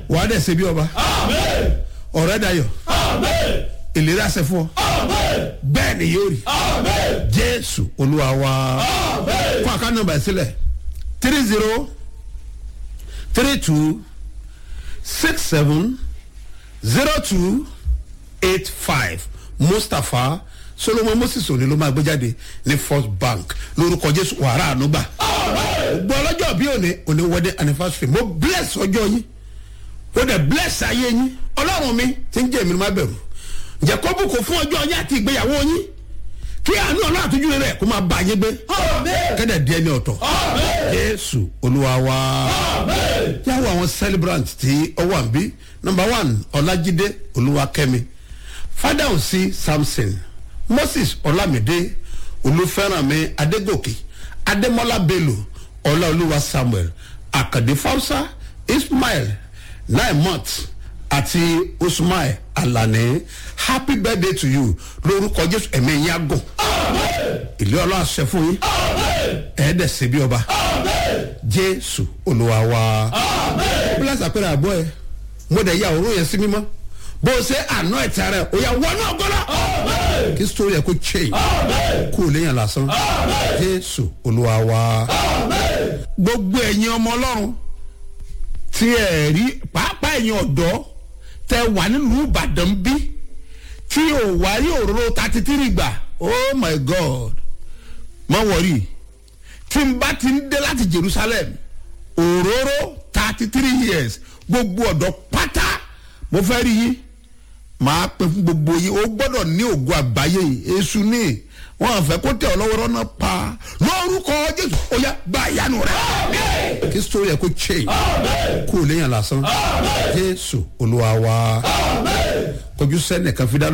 wàá dẹ̀ ṣe bí ọba ọ̀rẹ́ dayọ̀ ìlera ṣe fún ọ bẹ́ẹ̀ ni yóò rí jésù olúwa wa kó àká nọmba ẹ̀ sílẹ̀ three zero three two six seven zero two eight five mustapha solomon moses òní ló máa gbé jáde ní first bank lórúkọ jésù wàrà ànúgbà gbọ́ ọlọ́jọ́ bí òní òní wedding anniversary mo bless ọjọ́ yín ó dẹ̀ bless ayé yín ọlọ́run mi ti ń jẹ́ èmi ló má bẹ̀rù ǹjẹ́ kó bùkún fún ọjọ́ yín àti ìgbéyàwó yín kí àánú ọlọ́run àtújú rẹ̀ kó máa bá yín gbé kẹ́dẹ̀ díẹ̀ ní ọ̀tọ̀ jésù olúwa wa yàwó àwọn celebrant tí ó wà ń bí number one ọlájídé olúwakẹ́mi fada òsì samson moses ọlámídé olúfẹ́rànmi adégòkè adémọ́lá bello ọláolúwa samuel àkàdé fausa ismail naimot àti usman alani happy birthday to you lórúkọ jésù ẹ̀mí yín agùn ìlú ọlọ́run àṣẹ fún yín ẹ̀ẹ́dẹ̀ ṣe bí ọba jésù olúwa wa bílẹ̀ àpẹẹrẹ àbọ̀ ẹ̀ mo dẹ̀ ya òórùn yẹn sí mímọ́ bó o ṣe àná ẹ̀tẹ̀ rẹ̀ o yà wọnú ọgọ́lá kí sítórì ẹ̀ kó change kó o léyìn lásán jésù olúwa wa gbogbo ẹ̀yin ọmọ ọlọ́run tí ẹ̀ rí pàápàá ẹ̀yin ọ̀dọ́ tẹ wà nílùú ìbàdàn bí tí ò wá rí òróró thirty three gbà oh my god má wọrí tí n bá ti ń dé láti jerusalem òróró thirty three years gbogbo ọ̀dọ́ pátá mo fẹ́ rí yín màá pè fún gbogbo yín o gbọ́dọ̀ ní ògo àgbáyé èṣù ní wọn àfẹ́ kó tẹ̀ ọ́ lọ́wọ́ rọ́nà pa lórúkọ jésù ó yá gba ìyanu rẹ̀ kí sórí ẹ̀ kó change kó o léyìn lásán jésù olúwa wa kọjú sẹ́nìkan fi dá